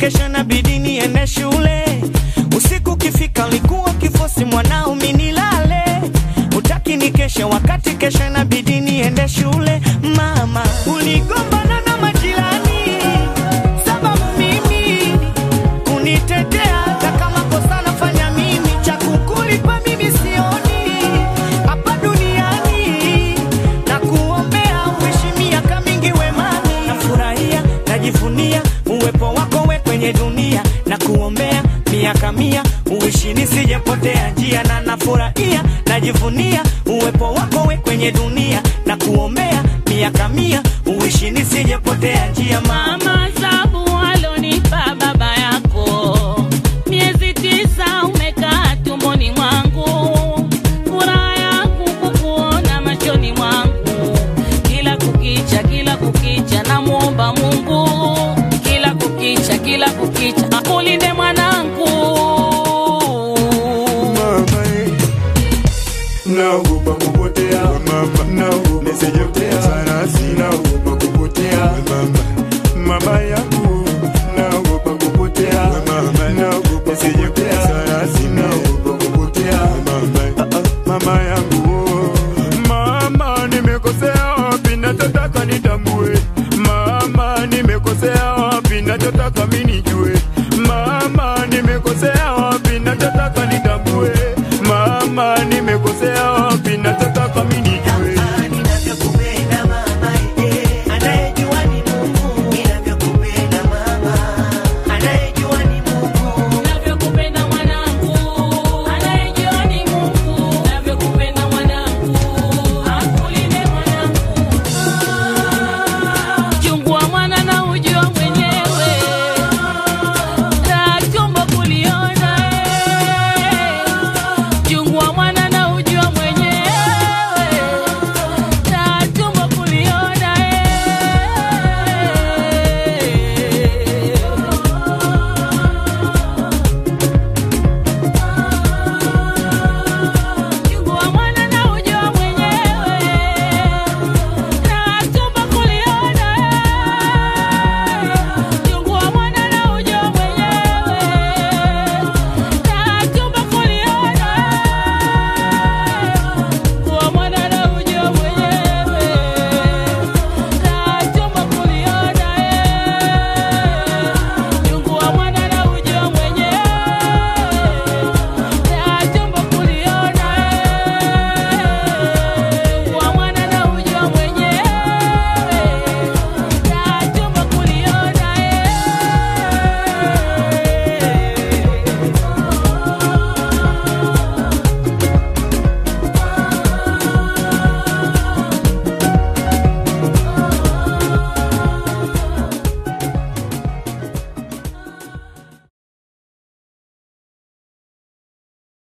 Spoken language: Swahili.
kesho inabidi niende shule. Usiku ukifika likuwa kifosi mwanao minilale, utaki ni keshe wakati kesho inabidi niende shule. Mama uligombana na majirani sababu mimi kunitetea, hata kama kosa nafanya mimi, cha kukulipa mimi sioni hapa duniani, na kuombea uishi miaka mingi wemani. Nafurahia, najivunia uwepo wako we kwenye dunia, na kuombea miaka mia uishi nisijepotea njia, na nafurahia, najivunia uwepo wako we kwenye dunia, na kuombea miaka mia uishi nisijepotea njia mama. Mama sabu alonipa baba yako, miezi tisa umekaa tumboni mwangu, furaha yangu kukuona machoni mwangu, kila kukicha, kila kukicha namwomba Mungu, kila kukicha, kila kukicha akulinde mwanangu. mama eh. naogopa kupotea mama naogopa kupotea sana sinaogopa kupotea mama mama yangu naogopa kupotea mama naogopa kupotea sana sinaogopa kupotea mama Ah, ah, mama yangu mama nimekosea wapi nachotaka nitambue mama nimekosea wapi nachotaka mimi